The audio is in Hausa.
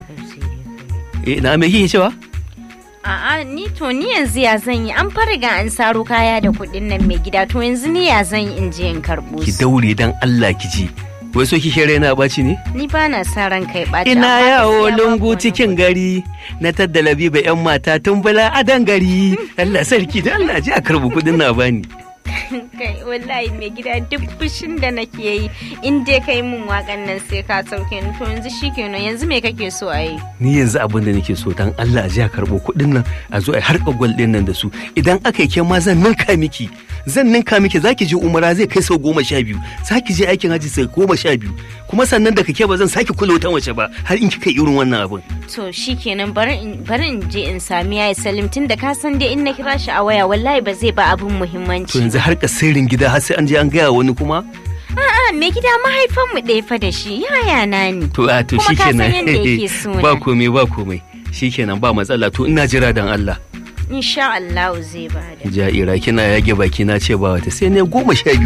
eh na me kike cewa A'a ni to ni yanzu ya zan yi an fariga an saro kaya da kuɗin nan mai gida to yanzu ni ya zan yi in je in karɓo ki su. daure dan Allah ki ji wai so kike raina baci ne Ni ba na sa ran kai ɓaci. ina amma yawo gaskiya babu lungu wani cikin gari na taddala biba yan mata tun bala a gari Allah sarki da Allah ji a karbi kudin na bani kai wallahi mai gida duk fushin da nake yi in dai kai mun wakan nan sai ka sauke ni to yanzu shikenan yanzu me kake so a yi ni yanzu abin da nake so dan Allah a ji a karbo kudin nan a zo a harka gwal din nan da su idan aka yi ke ma zan ninka miki zan ninka miki zaki je umara zai kai sau goma sha biyu zaki je aikin haji sau goma sha biyu kuma sannan da kake ba zan sake kula wata mace ba har in kika irin wannan abin to shikenan bari in bari in je in sami yayi Salim tun da ka san dai in na kira shi a waya wallahi ba zai ba abun to muhimmanci yanzu harka sirrin gida har sai an je an gaya wani kuma a'a mai gida mahaifan mu ɗaya fa da shi yaya na ni to a to Kuma ka san shikenan yadda yake so na. ba komai ba komai shikenan ba matsala to ina jira dan Allah insha Allah zai bada ja'ira kina yage baki na ce ba wata sai ne goma sha biyu